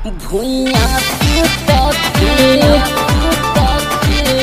भुइया सुतके सुतके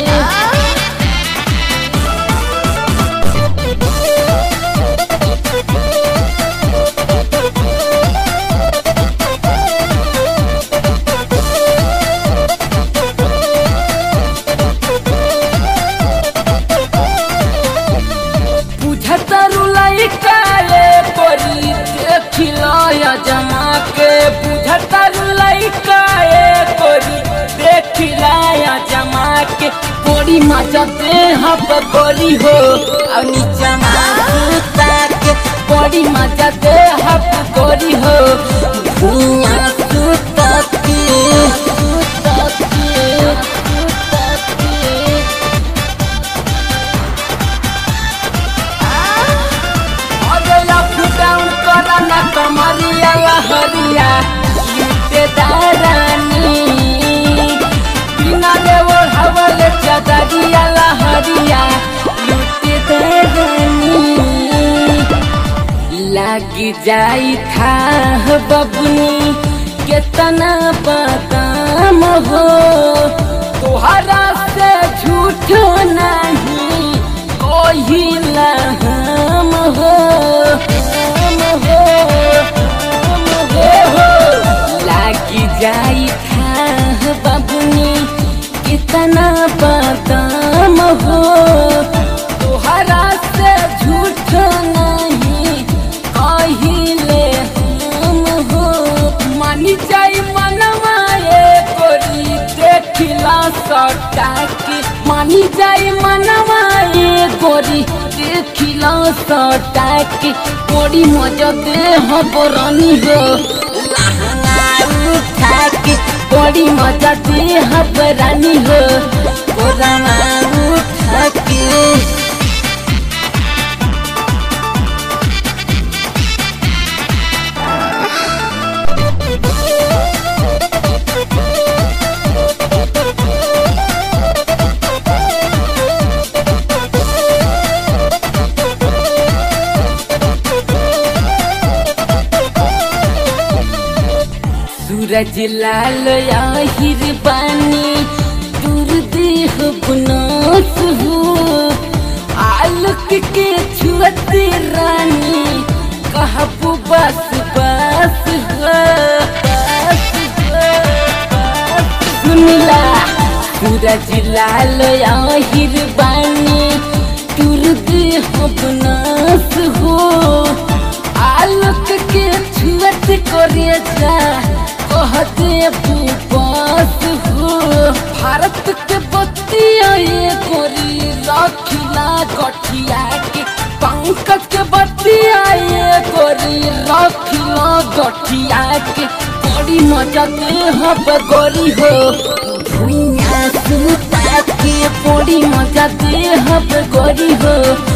बुझतरु लइकाए परी देखिलया जमा के बुझतरु लइकाए परी देखिलया जमा के बड़ी मजा दे हब गोरी हो और नीचा माता के बड़ी मजा दे हब गोरी हो भुइया सुता के सुता के सुता के अरे अप डाउन करा ना कमरिया लहरिया लूटे दारानी बिना ले वो हवले चदरिया लहरिया लूटे दारानी लागी जाई था बबनी केतना बदाम हो तोहरा से झूठ नहीं कोई हम हो हम हो हम हो हो लागी जाई था बबनी कितना बदाम हो तोहरा से झूठ नहीं कहिले हम हो मानी जाई मनवाए कोरी देखिला सटा के मानी जाई मनवाए गोरी देखिला सटा के बड़ी मजा दे हबरानी हो लहंगा उठा के बड़ी मजा दे हबरानी हो कोरामा उठा के सूरज लाल आहिर बानी दूर देह बुनास हो आलोक के छुअते रानी कहबू बस बस हो बस हो बस सुनला सूरज लाल आहिर बानी दूर देह बुनास हो आलोक के छुअत करे जा कहते पास हो भारत के बतिया ये गोरी रखिला गठिया के पंकज के बतिया ये गोरी रखिला गठिया के बड़ी मजा दे हब गोरी हो भुइया सुता के बड़ी मजा दे हब गोरी हो